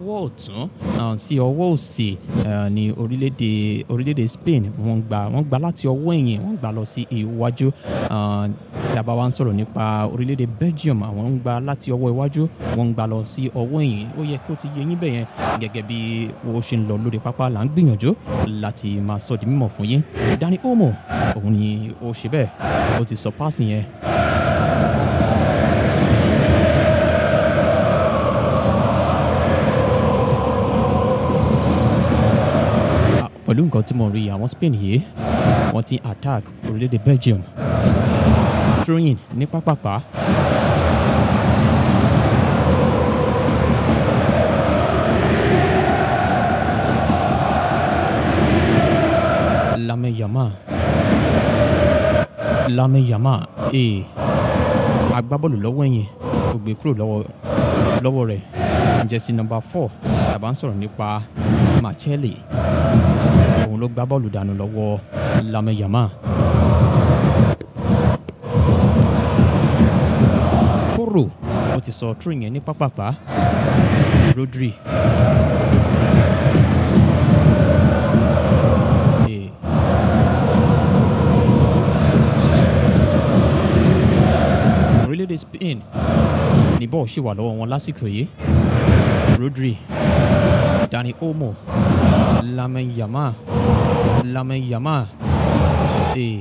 ọwọ́ ọ̀tún ah, sí ọwọ́ òsì eh, ní orílẹ̀-èdè orílẹ̀-èdè Spain wọ́n gbà wọ́n gbà láti ọwọ́ ẹ̀yìn wọ́n gbà lọ sí iwájú Ah, tí a bá wá ń sọ̀rọ̀ nípa orílẹ̀-èdè Belgium àwọn ń gbà láti ọwọ́ iwájú wọ́n ń gbà lọ sí ọwọ́ ẹ̀yìn ó yẹ kí ó ti yé yín bẹ́yẹn gẹ́gẹ́ bí ó ṣe ń lọ lórí pápá là ń gbìyànjú láti máa sọ di mímọ̀ fún yín Dani Olmo òun ni ó ṣe bẹ́ẹ̀ ó ti sọ páàsì yẹn pẹ̀lú nǹkan tí mo rí àwọn Spain yìí wọ́n ti attack orílẹ̀-èdè Belgium throwing ní pápápá Lamine Yamal Lamine Yamal ee agbábọ́ọ̀lù lọ́wọ́ ẹ̀yìn ó gbé kúrò lọ́wọ́ lọ́wọ́ rẹ̀ jẹ́sí nọ́mbà four tàbá ń sọ̀rọ̀ nípa Marcelli òun ló gbá bọ́ọ̀lù dànù lọ́wọ́ Lamine Yamal. Kóró ó ti sọ tún yẹn ní pápápá Rodri. Eh. orílẹ̀-èdè Spain ní bọ́ọ̀ ṣì wà lọ́wọ́ wọn lásìkò yìí Rodri Dani Olmo Lamine Yamal Lamine Yamal ee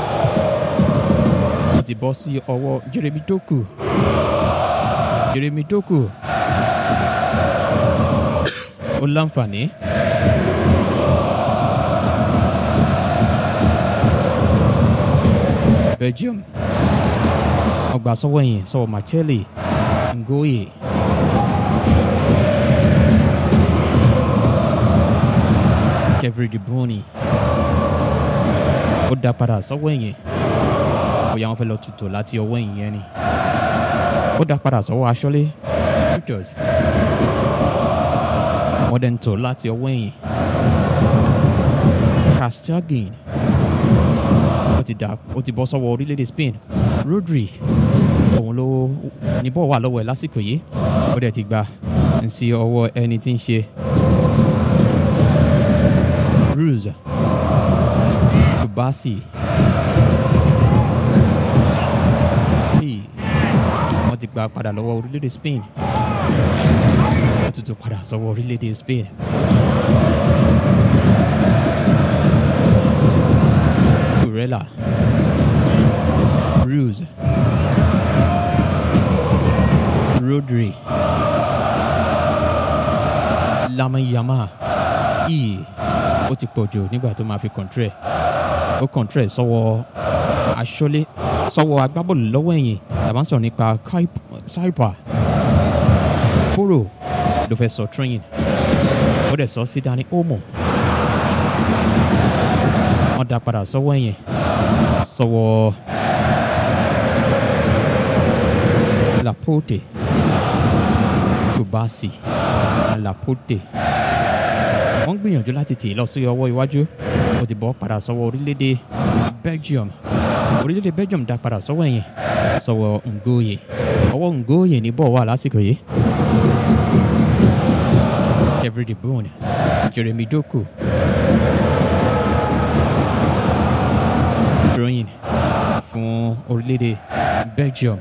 ó ti bọ́ sí ọwọ́ Jeremy Doku Jeremy Doku ó láǹfààní. Belgium ọgbà sọ́wọ́ yẹn sọ́wọ́ Marcelli Ngoye Kevin De Bruyne ó dá padà sọ́wọ́ ẹ̀yìn bóyá wọ́n fẹ́ lọ tutù láti ọwọ́ ẹ̀yìn yẹn ni ó dá padà sọ́wọ́ aṣọ́lé Pictures wọ́n dẹ̀ ń tò láti ọwọ́ ẹ̀yìn Kastagin ó ti dà ó ti bọ́ sọ́wọ́ orílẹ̀-èdè Spain Rodri òun ló ní bọ́ọ̀ wà lọ́wọ́ ẹ̀ lásìkò yìí ó dẹ̀ ti gbà ń sí ọwọ́ ẹni tí ń ṣe Ruse Kubasi Hey, wọ́n ti gba padà lọ́wọ́ orílẹ̀-èdè Spain wọ́n tún tún padà sọ́wọ́ orílẹ̀-èdè Spain. Kurela Ruse Rodri Lamine Yamal Iyì ó ti pọ̀ jù nígbà tó máa fi kọ̀ǹtrẹ̀ ó kọ̀ǹtrẹ̀ sọ́wọ́ aṣọ́lé sọ́wọ́ agbábọ́ọ̀lù lọ́wọ́ ẹ̀yìn tàbá ń sọ̀rọ̀ nípa Saipa Kúrò ló fẹ́ sọ train ó dẹ̀ sọ sí Dani Olmo wọ́n dá padà sọ́wọ́ ẹ̀yìn sọ́wọ́ Laporte Kubasi Laporte wọ́n gbìyànjú láti tì í lọ sí ọwọ́ iwájú ó ti bọ́ padà sọ́wọ́ orílẹ̀-èdè Belgium orílẹ̀-èdè Belgium dá padà sọ́wọ́ ẹ̀yìn sọ́wọ́ Ngoye ọwọ́ Ngoye ní bọ́ọ̀ wà lásìkò yìí Kevin De Bruyne Jeremy Doku throwing fún orílẹ̀-èdè Belgium.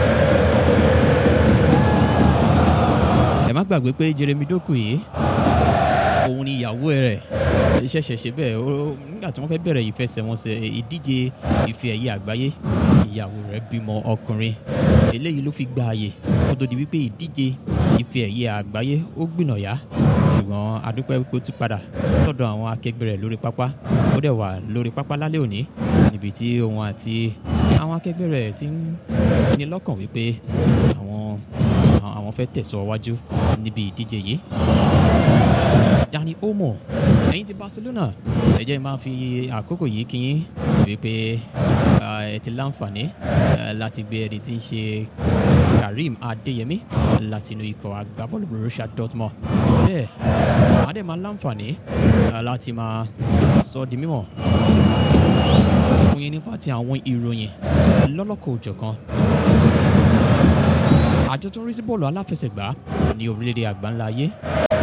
ẹ má gbàgbé pé Jeremy Doku yìí òun ni ìyàwó rẹ̀ ṣẹ̀ṣẹ̀ ṣe bẹ́ẹ̀ ó- nígbà tí wọ́n fẹ́ bẹ̀rẹ̀ ìfẹsẹ̀wọnsẹ̀ ìdíje ife ẹ̀yẹ àgbáyé ìyàwó rẹ̀ bímọ ọkùnrin eléyìí ló fi gba àyè kó tó di wípé ìdíje ife ẹ̀yẹ àgbáyé ó gbìnàyà ṣùgbọ́n adúpẹ́ wípé ó ti padà sọ́dọ̀ àwọn akẹgbẹ́ rẹ̀ lórí pápá ó dẹ̀ wà lórí pápá lálẹ́ òní níbi tí òun àti àwọn akẹgbẹ́ rẹ̀ ti ń ní lọ́kàn wípé àwọn àwọn fẹ́ tẹ̀síwájú níbi ìdíje yìí Dani Olmo ẹ̀yin ti Barcelona ẹ jẹ́ máa fi àkókò yìí kí yín wípé ah, ẹ ti láǹfààní eh, láti gbé ẹni tí ń ṣe Karim Adeyemi láti inú ikọ̀ agbábọ́ọ̀lù Borussia Dortmund bẹ́ẹ̀ wọ́n á dẹ̀ máa láǹfààní ah, láti máa sọ di mímọ̀ fún yín nípa ti àwọn ìròyìn lọ́lọ́kọ̀ òjọ̀kan àjọ tó ń rí sí bọ́ọ̀lù aláfẹsẹ̀gbá ní orílẹ̀-èdè àgbáńlá ayé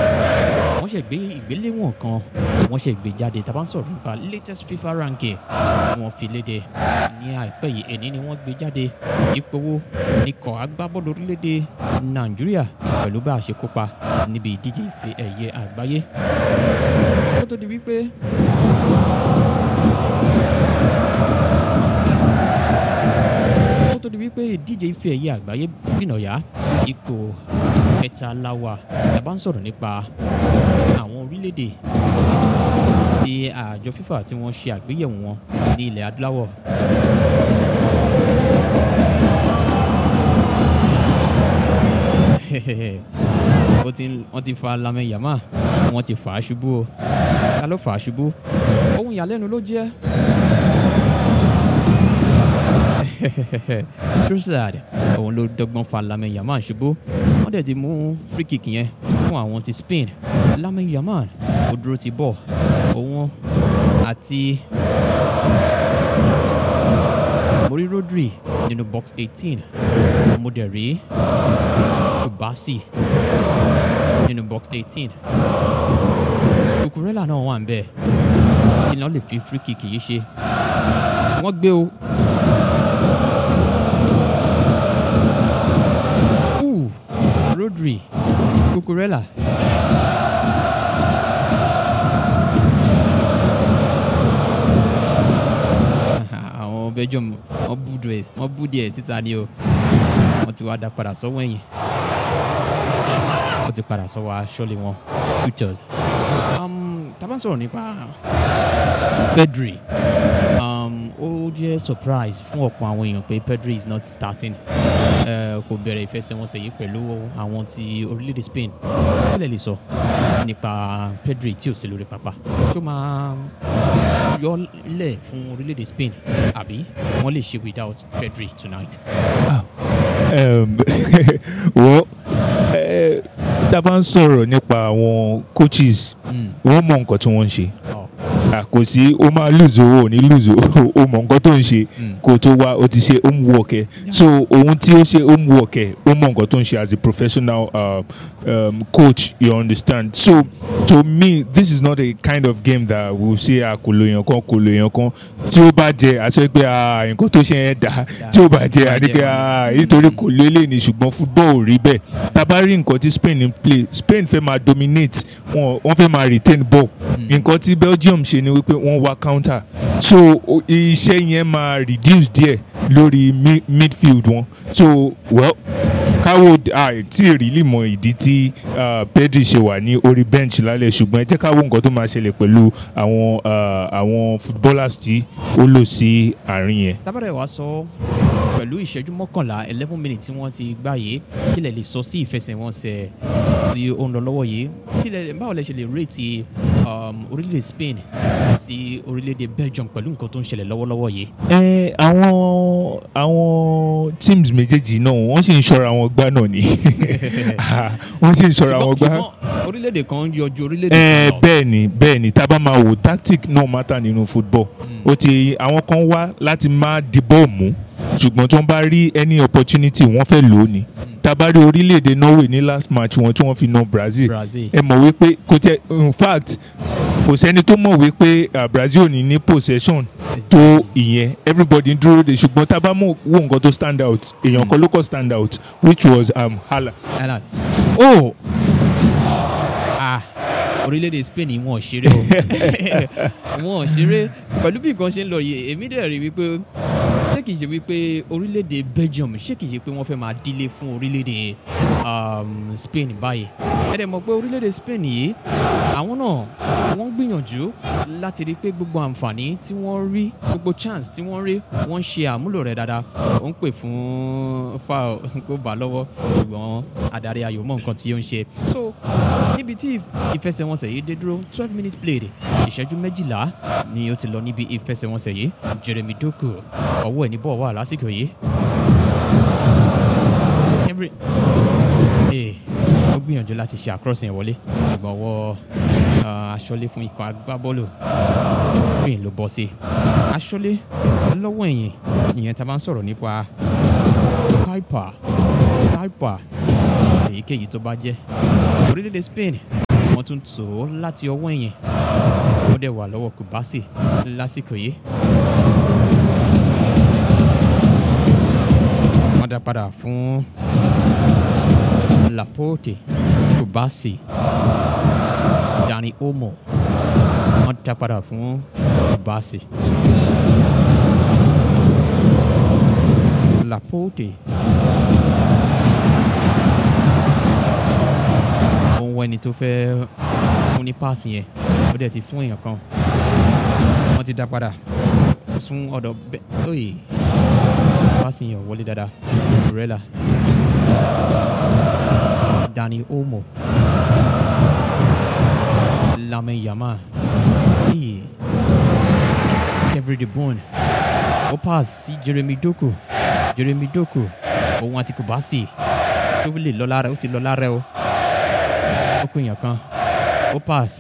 wọ́n ṣe gbé ìgbéléwọ̀n kan wọ́n ṣe gbé jáde tá a bá ń sọ̀rọ̀ nípa latest fifa ranking wọ́n fi léde ní àìpẹ́ yìí èní ni wọ́n gbé jáde ipò wo ikọ̀ agbábọ́ọ̀lù orílẹ̀-èdè nàìjíríà pẹ̀lú bá a ṣe kópa níbi ìdíje ife ẹ̀yẹ àgbáyé ó tó di wípé ó tó di wípé ìdíje ife ẹ̀yẹ àgbáyé gbìnàyà ipò kẹta láwà tá a bá ń sọ̀rọ̀ nípa àwọn orílẹ̀-èdè tí àjọ fífà tí wọ́n ṣe àgbéyẹ̀wò wọn ní ilẹ̀ adúláwọ̀. ó ti ń- wọ́n ti fa lamẹ́ yàmá wọ́n ti fà á ṣubú o ta ló fà á ṣubú ohun ìyàlẹ́nu ló jẹ́ Trossard òun ló dọ́gbọ́n fa lamẹ́ yàmá ṣubú wọ́n dẹ̀ ti mú free kick yẹn fún àwọn ti Spain lamẹ́ yàmá ó dúró ti bọ̀ òun àti mo rí Rodri nínú box eighteen mo dẹ̀ rí Obasi nínú box eighteen Cucurella náà wà ń bẹ̀ kí náà lè fi free kick yìí ṣe wọ́n gbé o. Ooh, Rodri Cucurella àwọn belgium wọ́n bú díẹ̀ wọ́n bú díẹ̀ síta ni o wọ́n ti wá dá padà sọ́wọ́ ẹ̀yìn wọ́n ti padà sọ́wọ́ aṣọ́lé wọn futures. Um, tá a bá ń sọ̀rọ̀ nípa Pedri um, ó jẹ́ surprise fún ọ̀pọ̀ àwọn èèyàn pé Pedri is not starting Eh, kò bẹ̀rẹ̀ ìfẹsẹ̀wọnsẹ̀ yìí pẹ̀lú àwọn ti orílẹ̀-èdè Spain kí lè lè sọ nípa Pedri tí ò sí lórí pápá ṣó máa yọ lẹ̀ fún orílẹ̀-èdè Spain àbí wọ́n lè ṣe without Pedri tonight. um, wọ́n eh, tá a bá ń sọ̀rọ̀ nípa àwọn coaches Mm. wọ́n mọ nǹkan tí wọ́n ń ṣe Oh. Ah, kò sí ó máa lose owó ò ní lose owó ó mọ nǹkan tó ń ṣe Mm. kó tó wá ó ti ṣe homework ẹ̀ so ohun tí ó ṣe homework ẹ̀ ó mọ nǹkan tó ń ṣe as a professional uh, um, coach you understand so to me this is not a kind of game that we will say ah kò lo èèyàn kan kò lo èèyàn kan tí ó bá jẹ àṣẹ pé ah nǹkan tó ṣe yẹn dá tí ó bá jẹ àdé pé ah nítorí kò lélẹ̀ ní ṣùgbọ́n football ò rí bẹ́ẹ̀ tá a bá rí nǹkan tí Spain ń play Spain fẹ́ máa dominate wọn wọ́n fẹ́ máa retain ball nǹkan tí Belgium ṣe ni wípé wọ́n wá counter so o- iṣẹ́ yẹn máa reduce díẹ̀ lórí mi- midfield wọn so well káwo tí èrìlì mọ ìdí tí ah, Pedri ṣe wà ní orí bench lálẹ́ ṣùgbọ́n ẹ jẹ́ ká wo nǹkan tó máa ṣẹlẹ̀ pẹ̀lú àwọn ah, àwọn footballers tí ó lò sí àárín yẹn. tábàdà wa sọ pẹ̀lú ìṣẹ́jú mọ́kànlá eleven minutes tí wọ́n ti gbá yìí kí lẹ lè sọ sí ìfẹsẹ̀wọnsẹ̀ tí ó ń lọ lọ́wọ́ yìí kí lẹ báwo lẹ ṣe lè rèétí um, orílẹ̀-èdè Spain sí orílẹ̀-èdè Belgium pẹ̀lú nǹkan tó ń ṣẹlẹ̀ lọ́wọ́lọ́wọ́ yìí. ẹ àwọn àwọn teams méjèèjì náà wọ́n sì ń ṣọ́ra wọn gbá náà ni wọ́n sì ń ṣọ́ra wọn gbá. ṣùgbọ́n orílẹ̀-èdè kan ń yọjú orílẹ̀-èdè ẹ kan lọ. bẹ́ẹ̀ ni bẹ́ẹ̀ ni tá a bá máa wò tactic náà matter nínú football ó ti àwọn kan wá láti má di bọ́ọ̀ mú ṣùgbọ́n tí wọ́n bá rí any opportunity wọ́n fẹ́ lò ó ni tá a bá rí orílẹ̀-èdè Norway ní last match wọn tí wọ́n fi na Brazil Brazil. ẹ mọ̀ wípé kò tẹ in fact kò sẹ́ni tó mọ̀ wípé ah, Brazil ò ní ní possession tó ìyẹn everybody ń dúró de ṣùgbọ́n tá a bá mọ̀ wo nǹkan tó stand out èèyàn kan ló kọ́ stand out which was um, Hala. Alan. Oh! Ah! Orílẹ̀-èdè Spain yìí wọn ò ṣeré o. wọn ò ṣeré. Pẹ̀lú bí nǹkan ṣe ń lọ yìí, èmi dẹ̀ rí wípé ṣé kìí ṣe wípé orílẹ̀-èdè Belgium ṣé kìí ṣe pé wọ́n fẹ́ máa dílé fún orílẹ̀-èdè um, Spain báyìí. Ẹ dẹ̀ mọ̀ pé orílẹ̀-èdè Spain yìí, àwọn náà wọ́n gbìyànjú láti rí pé gbogbo àǹfààní tí wọ́n rí, gbogbo chance tí wọ́n rí, wọ́n ṣe àmúlò rẹ̀ dáadáa. Ó ń pè fún foul kó bà á lọ́wọ́ ṣùgbọ́n adarí ayò mọ̀ nǹkan tí ó ń ṣe. So níbi tí ìfẹsẹ̀wọnsẹ̀ yìí dé dúró twelve minutes played ìṣẹ́jú méjìlá ni ó ti lọ níbi ìfẹsẹ̀wọnsẹ̀ yìí Jeremy Doku ọwọ́ ẹ̀ ní bọ́ọ̀ wà lásìkò yìí. Henry ee ó gbìyànjú láti ṣe àkọ́sìn wọlé ṣùgbọ́n ọwọ́ ah, aṣọ́lé fún ikọ̀ agbábọ́ọ̀lù Spain ló bọ́ sí. aṣọ́lé lọ́wọ́ ẹ̀yìn ìyẹn tá a bá ń sọ̀rọ̀ nípa Kuiper Kuiper èyíkéyìí tó bá jẹ́ orílẹ̀-èdè Spain wọ́n tún tò ó láti ọwọ́ ẹ̀yìn ó dẹ̀ wà lọ́wọ́ Kubasi lásìkò yìí. wọ́n dá padà fún Laporte Kubasi Dani Olmo wọ́n dá padà fún Kubasi. Laporte òun wọ ẹni tó fẹ́ fún ní páàsì yẹn ó dẹ̀ ti fún èèyàn kan wọ́n ti dá padà fún ọ̀dọ̀ bẹ́ẹ̀ oye páàsì yẹn ò wọlé dáadáa Rẹ́là Dani Olmo Lamine Yamal oye Kevin De Bruyne ó pass sí Jeremy Doku Jeremy Doku òun àti Kubasi tó lè lọ lára ó ti lọ lára o ó kó èèyàn kan ó pass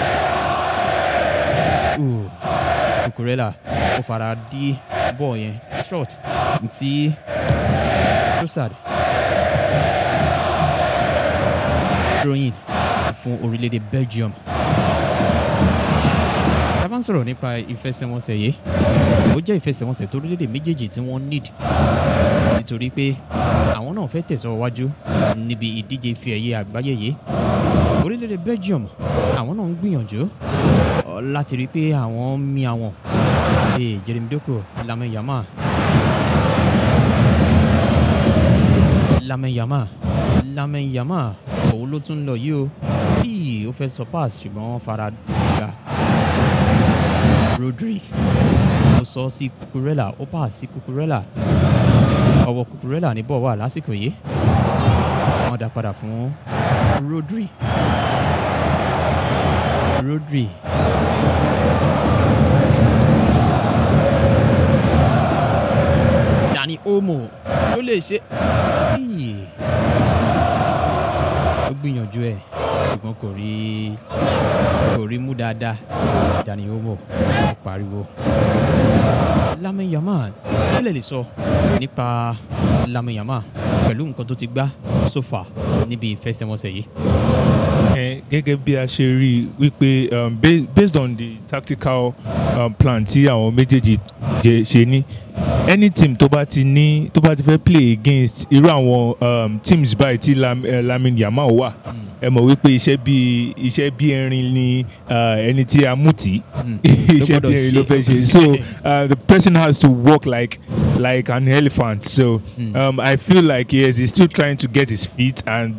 uh, Cucurella ó fara dí bọ́ọ̀ yẹn short ti Trossard throwing fún orílẹ̀-èdè Belgium tá a bá ń sọ̀rọ̀ nípa ìfẹsẹ̀wọnsẹ̀ yìí ó jẹ́ ìfẹsẹ̀wọnsẹ̀ tó orílẹ̀-èdè méjèèjì tí wọ́n need nítorí pé àwọn náà fẹ́ tẹ̀síwájú níbi ìdíje ife ẹ̀yẹ àgbáyé yìí orílẹ̀-èdè Belgium àwọn náà ń gbìyànjú ọ, láti rí i pé àwọn mi àwọn ee Jeremy Doku Lamine Yamal Lamine Yamal Lamine Yamal òun ló tún lọ yìí o bíi ó fẹ́ sọ pass ṣùgbọ́n wọ́n fara gbà Rodri ó sọ sí Cucurella ó pass sí Cucurella ọwọ́ Cucurella ní bọ́ọ̀ wà lásìkò yìí wọ́n dá padà fún Rodri Rodri Dani Olmo ló lè ṣe Íì. ó gbìyànjú ẹ̀ ṣùgbọ́n kò rí kò rí mú dáadáa Dani Olmo ó pariwo Lamine Yamal kí lè lè sọ nípa Lamine Yamal pẹ̀lú nǹkan tó ti gbá so far níbi ìfẹsẹ̀wọnsẹ̀ yìí. Eh, gẹ́gẹ́ bí a ṣe rí i wípé um, ba- based on the tactical um, plan tí àwọn méjèèjì jẹ- ṣe ní any team tó bá ti ní tó bá ti fẹ́ play against irú àwọn um, teams báyìí tí Lam, uh, Lamine Yamal wà ẹ mọ̀ wípé iṣẹ́ bí iṣẹ́ bí erin ni uh, ẹni tí a mú tì Mm. iṣẹ́ Ló bí gbọ́dọ̀ erin ló ṣe. fẹ́ ṣe so uh, the person has to walk like like an elephant so Mm. um, I feel like yes he's still trying to get his feet and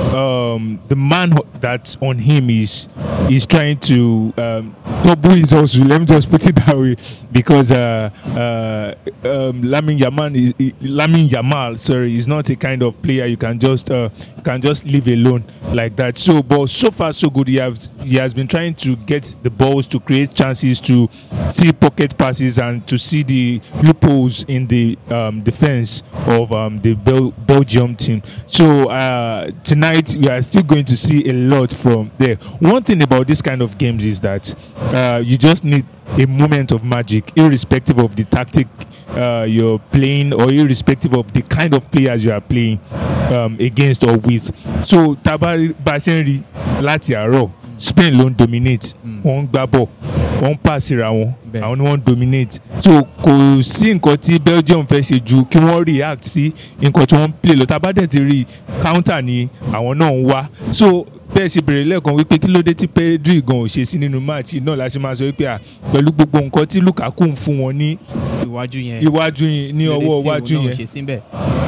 um, the man ho- that's on him is is trying to um, double his hustle. Let me just put it that way, because uh, uh, um, Lamin Yamal, is, Lamin Yamal, sorry, is not a kind of player you can just uh, can just leave alone like that. So, but so far so good. He has he has been trying to get the balls to create chances to see pocket passes and to see the loopholes in the um, defense of um, the Bel- Belgium team. So uh, tonight we are still going to see a lot from there. One thing about this kind of games is that uh, you just need a moment of magic, irrespective of the tactic uh, you're playing or irrespective of the kind of players you are playing um, against or with. So tabari Bashenri láti àárọ̀ Spain ló ń dominate Mm. wọ́n ń gbá bọ̀ wọ́n ń pàṣírà wọn Bẹ́ẹ̀. àwọn ni wọ́n ń dominate so kò sí nǹkan tí Belgium fẹ́ ṣe ju kí wọ́n react sí nǹkan tí wọ́n ń play lọ tá a bá dẹ̀ ti rí counter ni àwọn náà ń wá so bẹ́ẹ̀ ṣe bèrè lẹ́ẹ̀kan wípé kí ló dé tí Pedri gan ò ṣe sí nínú match yìí náà la ṣe máa sọ wípé à pẹ̀lú gbogbo nǹkan tí Lukaku ń fún wọn ní iwájú yẹn iwájú yẹn ní ọwọ́ iwájú yẹn ṣe síbẹ̀.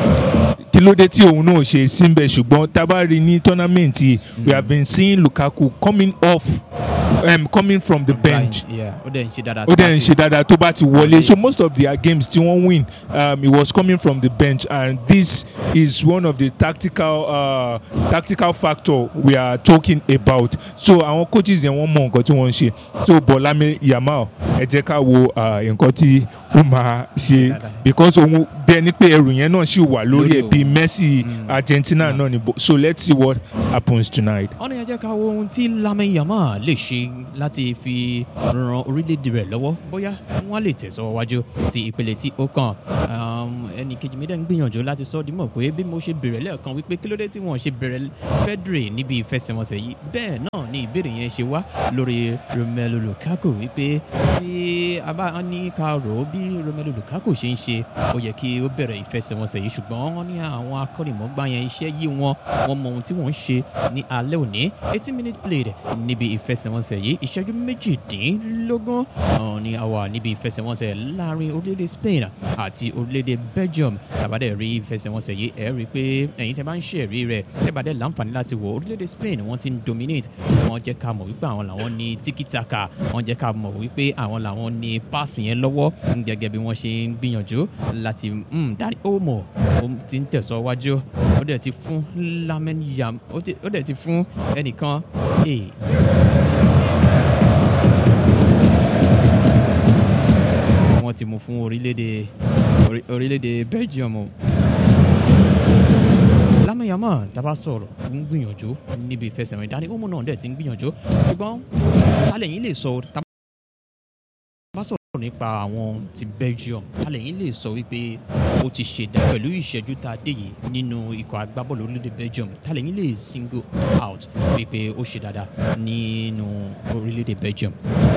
kí ló dé tí òun náà ṣe síbẹ̀ ṣùgbọ́n tá a bá rí ní tournament yìí we have been seeing Lukaku coming off um, coming from the bench Yeah, ó dẹ̀ ń ṣe dáadáa. ó dẹ̀ ń ṣe dáadáa tó bá ti wọlé so most of their games tí wọ́n win um, it was coming from the bench and this is one of the tactical uh, tactical factor we are talking about so àwọn coaches yẹn wọ́n mọ nǹkan tí wọ́n ń ṣe so Bọ́lámi Yamal ẹ jẹ́ ká wo uh, nǹkan tí ó máa ṣe Dáadáa. because òun bí ẹni pé ẹrù yẹn náà ṣì wà lórí ẹ̀ Lórí bíi Messi Mm. Argentina Yeah. náà ni bo- so let's see what happens tonight. ọ̀nà yẹn jẹ́ ká wo ohun tí Lamine Yamal lè ṣe láti fi ran orílẹ̀-èdè rẹ̀ lọ́wọ́ bóyá wọ́n lè tẹ̀síwájú sí ìpele tí ó kàn Um, ẹnì kejì mi dẹ̀ ń gbìyànjú láti sọ ọ́ dímọ̀ pé bí mo ṣe bẹ̀rẹ̀ lẹ́ẹ̀kan wípé kí ló dé tí wọ́n ṣe bẹ̀rẹ̀ Pedri níbi ìfẹsẹ̀wọnsẹ̀ yìí bẹ́ẹ̀ náà ni ìbéèrè yẹn ṣe wá lórí Romelu Lukaku wípé tí a bá ní ká rò ó bí Romelu Lukaku ṣe ń ṣe ó yẹ kí ó bẹ̀rẹ̀ ìfẹsẹ̀wọnsẹ̀ yìí ṣùgbọ́n wọ́n ní àwọn akọ́nìmọ̀gbá yẹn iṣẹ́ yí wọn wọ́n mọ ohun tí wọ́n ń ṣe ní alẹ́ òní eighty minute played níbi ìfẹsẹ̀wọnsẹ̀ yìí ìṣẹ́jú méjìdínlógún ọ̀hún ni a wà níbi ìfẹsẹ̀wọnsẹ̀ láàrin orílẹ̀-èdè Spain àti orílẹ̀-èdè Belgium tàbádẹ́ rí ìfẹsẹ̀wọnsẹ̀ yìí ẹ̀ rí i pé ẹ̀yin tẹ́ bá ń ṣẹ̀rí rẹ̀ tẹ́bàdẹ́ láǹfààní láti wò orílẹ̀-èdè Spain wọ́n ti ń dominate wọ́n jẹ́ ká mọ̀ wípé àwọn làwọn ní tiki-taka wọ́n jẹ́ ká mọ̀ wípé àwọn làwọn ní páàsì yẹn lọ́wọ́ gẹ́gẹ́ bí wọ́n ṣe ń gbìyànjú láti mm, Dani Olmo ó ti ń tẹ̀síwájú ó dẹ̀ ti fún Lamine Yam ó ti- ó dẹ̀ ti fún ẹnìkan hey, wọ́n ti mú fún orílẹ̀-èdè orí- orílẹ̀-èdè Belgium o. Lamine Yamal tábà sọ̀rọ̀ ń gbìyànjú níbi ìfẹsẹ̀rìn Dani Olmo náà dẹ̀ ti ń gbìyànjú ṣùgbọ́n tálẹ̀ yín lè sọ tá bá sọ̀rọ̀ nípa àwọn ti Belgium tálẹ̀ yín lè sọ wípé ó ti ṣèdá pẹ̀lú ìṣẹ́jú tá a dé yìí nínú ikọ̀ agbábọ́ọ̀lù orílẹ̀-èdè Belgium tálẹ̀ yín lè single out wípé ó ṣe dáadáa nínú orílẹ̀-èdè Belgium.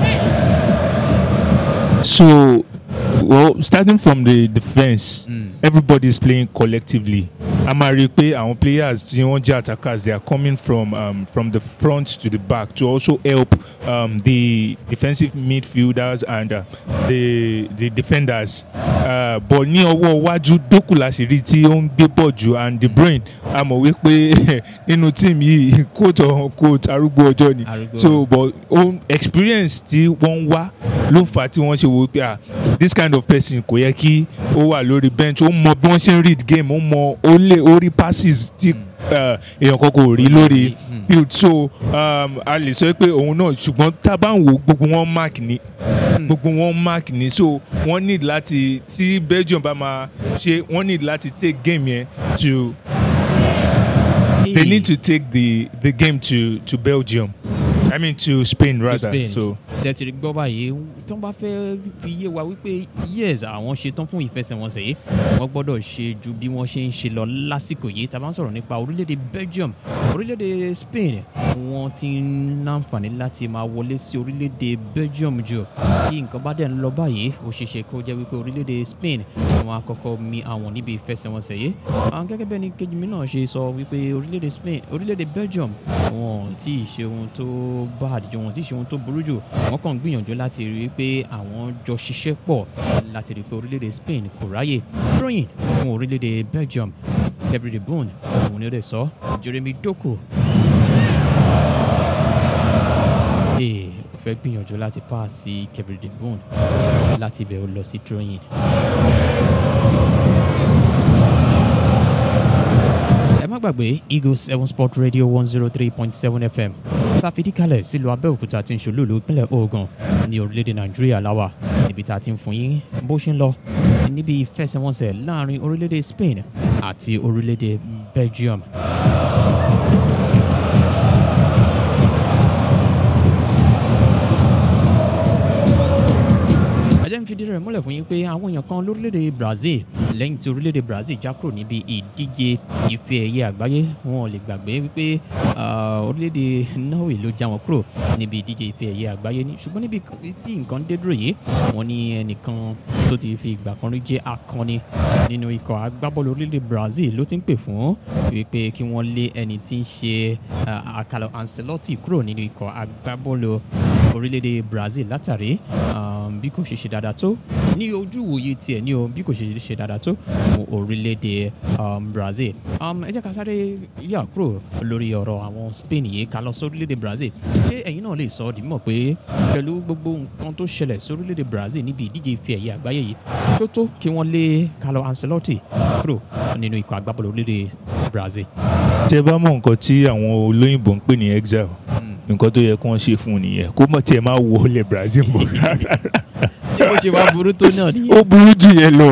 So, well, starting from the defense, Mm. everybody is playing collectively. A máa rí i pé àwọn players tí wọ́n jẹ́ attackers they are coming from um, from the front to the back to also help um, the defensive midfielders and uh, the the defenders. Uh, but ní ọwọ́ iwájú Doku la ṣe rí tí ó ń gbé bọ̀ jù and De Bruyne a mọ̀ wípé nínú team yìí quote on quote arúgbó ọjọ́ ni Arúgbó. so but own experience tí wọ́n ń wá ló fà á tí wọ́n ṣe wò ó pé ah this kind of person kò yẹ kí ó wà lórí bench ó mọ bí wọ́n ṣe ń read game ó mọ ó lè ó rí passes tí uh, èèyàn kan kò rí lórí Mm. field so um, a lè sọ pé òun náà ṣùgbọ́n tá a bá ń wò gbogbo wọn mark ni gbogbo wọn mark ni so wọ́n need láti tí Belgium bá máa ṣe wọ́n need láti take game yẹn to they need to take the the game to to Belgium I mean to Spain rather Spain. so. tẹ́tìrì gbọ́ báyìí tí wọ́n bá fẹ́ fi yé wa wípé yes àwọn ṣetán fún ìfẹsẹ̀wọnsẹ̀ yìí wọ́n gbọ́dọ̀ ṣe ju bí wọ́n ṣe ń ṣe lọ lásìkò yìí tá a bá ń sọ̀rọ̀ nípa orílẹ̀-èdè Belgium orílẹ̀-èdè Spain wọ́n ti ń láǹfààní láti máa wọlé sí orílẹ̀-èdè Belgium jù tí nǹkan bá dẹ̀ ń lọ báyìí ó ṣeé ṣe kó jẹ́ wípé orílẹ̀-èdè Spain wọ́n á kọ́kọ́ mi àwọn níbi ìfẹsẹ̀wọnsẹ̀ yìí àwọn gẹ́gẹ́ bẹ́ẹ̀ ni kejì mi náà ṣe sọ wípé orílẹ̀-èdè Spain orílẹ̀-èdè Belgium wọn ò tí ì ṣe ohun tó bá àdìjọ wọn ò tí ì ṣe ohun tó burú jù wọ́n kàn ń gbìyànjú láti rí i pé àwọn jọ ṣiṣẹ́ pọ̀ láti rí i pé orílẹ̀-èdè Spain kò ráyè throwing fún orílẹ̀-èdè Belgium Kevin De Bruyne òun ni ó lè sọ Jeremy Doku ee ó fẹ́ gbìyànjú láti paasi Kevin De Bruyne láti ibẹ̀ ó lọ sí throwing. ẹ má gbàgbé eagle seven sport radio one zero three point seven fm ṣàfidíkalẹ̀ sílùú abẹ́òkúta tí ń ṣolúùlú ìpínlẹ̀ ogun ní orílẹ̀-èdè nàìjíríà láwà níbi tá a ti ń fún yín bó ṣe ń lọ níbi ìfẹsẹ̀wọnsẹ̀ láàrin orílẹ̀-èdè spain àti orílẹ̀-èdè belgium. ajá ń fìdí rẹ̀ múlẹ̀ fún yín pé àwọn èèyàn kan lórílẹ̀‐èdè Brazil lẹ́yìn tí orílẹ̀‐èdè Brazil já kúrò níbi ìdíje ife ẹ̀yẹ àgbáyé wọn ò lè gbàgbé wípé ah, orílẹ̀‐èdè Norway ló já wọn kúrò níbi ìdíje ife ẹ̀yẹ àgbáyé ní ṣùgbọ́n níbi tí nǹkan dé dúró yìí wọ́n ní ẹnìkan tó ti fi ìgbà kan rí jẹ́ akọni nínú ikọ̀ agbábọ́ọ̀lù orílẹ̀‐èdè Brazil ló ti ń pè fún wípé kí wọ́n lé ẹni tí ń ṣe ah, Carlo Ancelotti kúrò nínú ikọ̀ agbábọ́ọ̀lù orílẹ̀-èdè Brazil látàrí um, bí kò ṣe ṣe dáadáa tó ní ojú ìwòye tiẹ̀ ní o bí kò ṣe ṣe dáadáa tó fún orílẹ̀-èdè um, Brazil. Um, ẹ jẹ́ ká sáré yà kúrò lórí ọ̀rọ̀ àwọn Spain yìí ká lọ sí orílẹ̀-èdè Brazil. ṣé ẹ̀yin náà lè sọ ọ́ di mímọ̀ pé pẹ̀lú gbogbo nǹkan tó ṣẹlẹ̀ sí orílẹ̀-èdè Brazil níbi ìdíje ife ẹ̀yẹ àgbáyé yìí ṣó tó kí wọ́n lé Carlo Ancelotti kúrò nínú ikọ̀ agbábọ́ọ̀lù orílẹ̀-èdè Brazil. tẹ bá mọ nǹkan tí àwọn olóyìnbó ń pè ní exile Mm. nǹkan tó yẹ kí wọ́n ṣe fún un nìyẹn kó mọ̀ tiẹ̀ máa wọlé Brazil bọ̀ rárá bí mo ṣe wá burú tó náà nìyẹn. ó burú jù yẹn lọ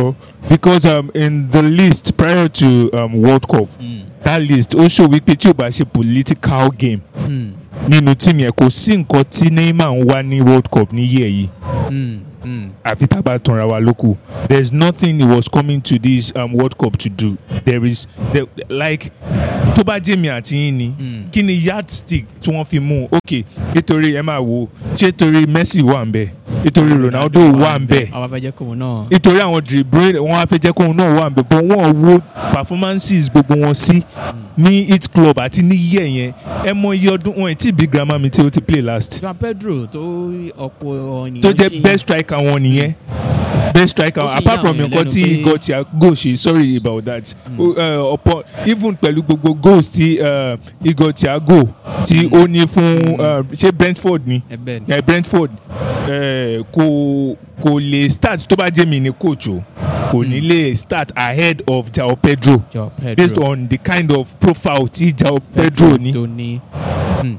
because um, in the list prior to um, World Cup Mm. that list ó show wípé tí o bá ṣe political game Mm. nínú team yẹn kò sí nǹkan tí Neymar ń wá ní World Cup ní year yìí Mm. Mm. àfi tá a bá tanra wa lóko there is nothing he was coming to this um, World Cup to do there is there, like tó bá jẹ́ mi àti yín ni Mm. kí ni yardstick tí wọ́n fi mú un ok nítorí ẹ máa wo ṣé torí Messi wà ń bẹ̀ nítorí Ronaldo wà ń bẹ̀ àwọn abẹ́jẹ́ kòun náà. nítorí àwọn dribble wọn á fẹ́ jẹ́ kóun náà wà ń bẹ̀ but wọ́n wo performances gbogbo wọn sí ní hit club àti ní year yẹn ẹ mọ iye ọdún wọn ì tí bí grandma mi tí ó ti play last Joao Pedro tó ọ̀pọ̀ ènìyàn tó ṣe- jẹ́ best striker wọn nìyẹn best striker Ó sì apart yà from àwọn nǹkan lẹ́nu tí pé- Igor Thiago ṣe sorry about that uh, ọ̀pọ̀ even pẹ̀lú gbogbo goals tí uh, Igor Thiago tí ó ní fún uh, ṣé Brentford ni ẹbẹ̀ ni. eh, Brentford eh, kò kò lè start tó bá jẹ́ mi ní coach o kò ní lè start ahead of Joao Pedro Joao Pedro. based on the kind of profile tí Joao Pedro ní. tó ní. Hmm.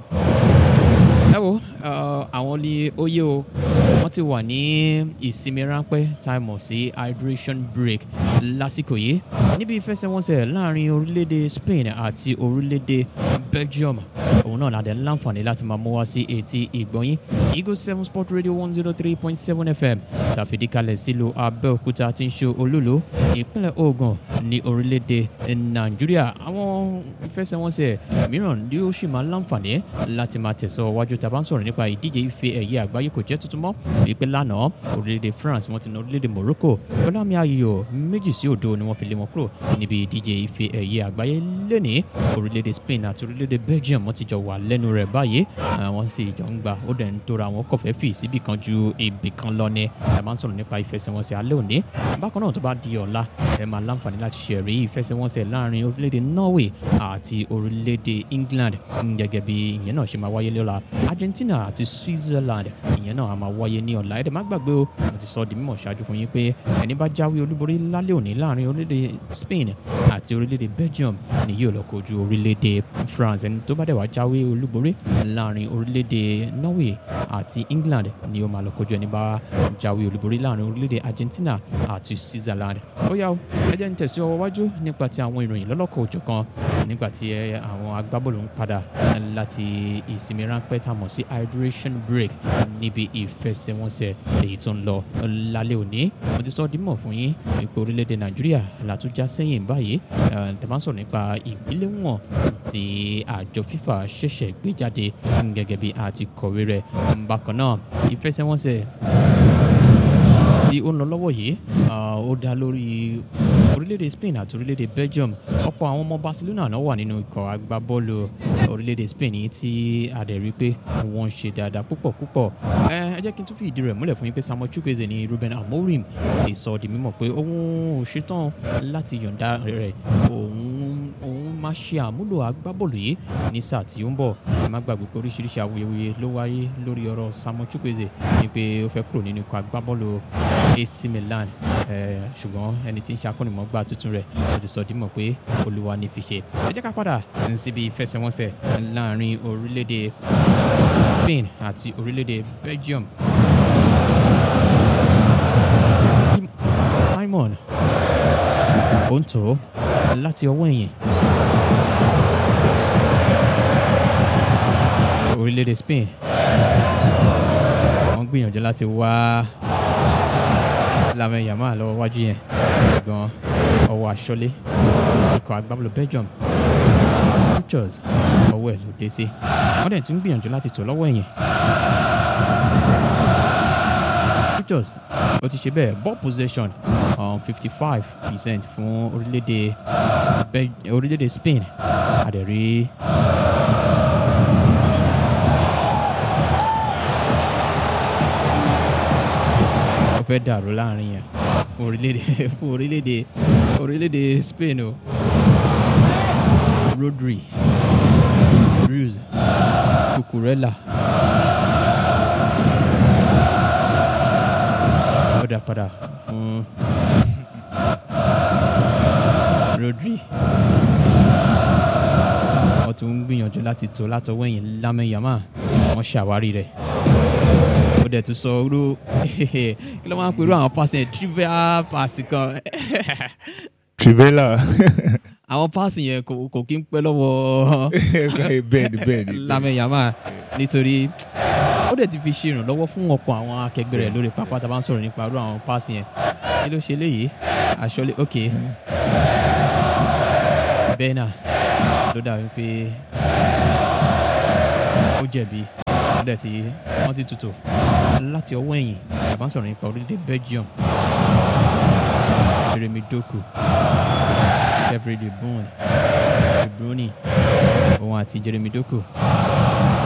ẹ wo uh, àwọn ní oyè o wọ́n ti wà ní ìsinmi ráńpẹ́ tá a mọ̀ sí hydration break lásìkò yìí níbi ìfẹsẹ̀wọnsẹ̀ láàrin orílẹ̀-èdè Spain àti orílẹ̀-èdè Belgium òun náà ládẹ láǹfààní láti máa mú wá sí etí ìgbọ̀nyín Eagle seven sport radio one zero three point seven fm tàfidíkalẹ̀ sílùú Abẹ́òkúta tí ń ṣe olólo ìpínlẹ̀ Ògùn ní orílẹ̀-èdè Nàìjíríà àwọn ìfẹsẹ̀wọnsẹ̀ mìíràn ni ó sì máa láǹfààní láti máa tẹ̀sọ̀ wájú tá a bá ń sọ̀rọ̀ nípa ìdíje ife ẹ̀yẹ àgbáyé kò jẹ́ tuntun mọ́ wípé lánàá orílẹ̀-èdè France wọ́n ti na orílẹ̀-èdè Morocco pẹ̀lú àmì ayò méjì sí òdo ni wọ́n fi lé wọn kúrò níbi ìdíje ife ẹ̀yẹ àgbáyé lónìí orílẹ̀-èdè Spain àti orílẹ̀-èdè Belgium wọ́n ti jọ wà lẹ́nu rẹ̀ báyìí àwọn sì jọ ń gbà ó dẹ̀ ń tóra àwọn kọ̀fẹ́ fì síbì kan ju ibì kan lọ ni ẹ máa ń sọ̀rọ̀ nípa ìfẹsẹ̀wọnsẹ̀ alẹ́ òní bákan náà tó bá di ọ̀la ẹ máa láǹfààní láti ṣẹ̀rí ìfẹsẹ̀wọnsẹ̀ láàrin orílẹ̀-èdè Norway àti orílẹ̀-èdè England mm, gẹ́gẹ́ bí ìyẹn náà ṣe máa wáyé lọ́la Argentina àti Switzerland ìyẹn náà á máa wáyé ní ọ̀la ẹ̀dẹ̀ má gbàgbé o mo ti sọ ọ́ di mímọ̀ ṣáájú fún yín pé ẹni bá jáwé olúborí lálẹ́ òní láàrin orílẹ̀-èdè Spain àti orílẹ̀-èdè Belgium ni yóò lọ kojú orílẹ̀-èdè France ẹni tó bá dẹ̀ wá jáwé olúborí láàrin orílẹ̀-èdè Norway àti England ni ó máa lọ kojú ẹni bá jáwé olúborí láàrin orílẹ̀-èdè Argentina àti Switzerland ó yá o ẹ jẹ́ ń tẹ̀sí ọwọ́ wájú nípa ti àwọn ìròyìn lọ́lọ́kọ̀ òjọ̀kan nígbà tí ẹ, àwọn agbábọ́ọ̀lù ń padà láti ìsinmi ráńpẹ́ tá a mọ̀ sí hydration break níbi ìfẹsẹ̀wọnsẹ̀ èyí tó ń lọ lálẹ́ òní mo ti sọ ọ́ dímọ̀ fún yín wípé orílẹ̀-èdè Nàìjíríà látúnjá sẹ́yìn báyìí eh, tẹ́ bá ń sọ̀rọ̀ nípa ìgbéléwọ̀n tí àjọ FIFA ṣẹ̀ṣẹ̀ gbé jáde gẹ́gẹ́ bí a ti kọ̀wé rẹ̀ bákan náà ìfẹsẹ̀wọnsẹ̀ tí ó ń lọ lọ́wọ́ yìí ah, ó dá lórí orílẹ̀-èdè Spain àti orílẹ̀-èdè Belgium ọ̀pọ̀ àwọn ọmọ Barcelona náà wà nínú ikọ̀ agbábọ́ọ̀lù orílẹ̀-èdè Spain yìí tí a dẹ̀ rí pé wọ́n ń ṣe dáadáa púpọ̀ púpọ̀ ẹ ẹ jẹ́ kí n tún fi ìdí rẹ̀ múlẹ̀ fún yín pé Samuel Chukwueze ní Ruben Amorim ti sọ di mímọ̀ pé òun ò ṣetán láti yọ̀ǹda rẹ̀ òun òun máa ṣe àmúlò agbábọ́ọ̀lù yìí ní sáà tí ó ń bọ̀ ẹ má gbàgbé pé oríṣiríṣi awuyewuye ló wáyé lórí ọ̀rọ̀ Samuel Chukwueze ní pé ó fẹ́ kúrò nínú ikọ̀ agbábọ́ọ̀lù AC Milan ẹ ṣùgbọ́n ẹni tí ń ṣe akọ́nìmọ̀gbà tuntun rẹ̀ ó ti sọ dímọ̀ pé olúwa ní fi ṣe ẹ jẹ́ ká padà síbi ìfẹsẹ̀wọnsẹ̀ láàrin orílẹ̀-èdè Spain àti orílẹ̀-èdè Belgium Simon Onto láti ọwọ́ ẹ̀yìn orílẹ̀-èdè Spain wọ́n gbìyànjú láti wá Lamine Yamal lọ́wọ́ wájú yẹn ṣùgbọ́n ọwọ́ aṣọ́lé ikọ̀ agbábọ́ọ̀lù Belgium Pictures ọwọ́ ẹ̀ ló dé sí wọ́n dẹ̀ tún gbìyànjú láti tò lọ́wọ́ ẹ̀yìn Pictures ó ti ṣe bẹ́ẹ̀ ball possession fifty five percent fún orílẹ̀-èdè Bel- orílẹ̀-èdè Spain àdẹ̀rí ó fẹ́ dàrú láàrin yẹn fún orílẹ̀-èdè fún orílẹ̀-èdè orílẹ̀-èdè Spain o Rodri Ruse Cucurella ó dá padà fún Rodri wọ́n tún ń gbìyànjú láti tó látọwọ́ ẹ̀yìn Lamine Yamal wọ́n ṣàwárí rẹ̀ ó dẹ̀ tún sọ orú kí ló máa ń pe irú àwọn pass yẹn trivial pass kan Trivela. àwọn pass yẹn kò kò kí ń pẹ́ lọ́wọ́ bẹ́ẹ̀ni bẹ́ẹ̀ni. Lamine Yamal nítorí ó dẹ̀ ti fi ṣe ìrànlọ́wọ́ fún ọ̀pọ̀ àwọn akẹgbẹ́ rẹ̀ lórí pápá tá a bá ń sọ̀rọ̀ nípa irú àwọn pass yẹn kí ló ṣe léyìí àṣọlé ok bẹ́ẹ̀ náà ló dàbí pé ó jẹ̀bi ó dẹ̀ ti wọ́n ti tutù láti ọwọ́ ẹ̀yìn tá a bá ń sọ̀rọ̀ nípa orílẹ̀-èdè Belgium Jeremy Doku Kevin De Bruyne De Bruyne òun àti Jeremy Doku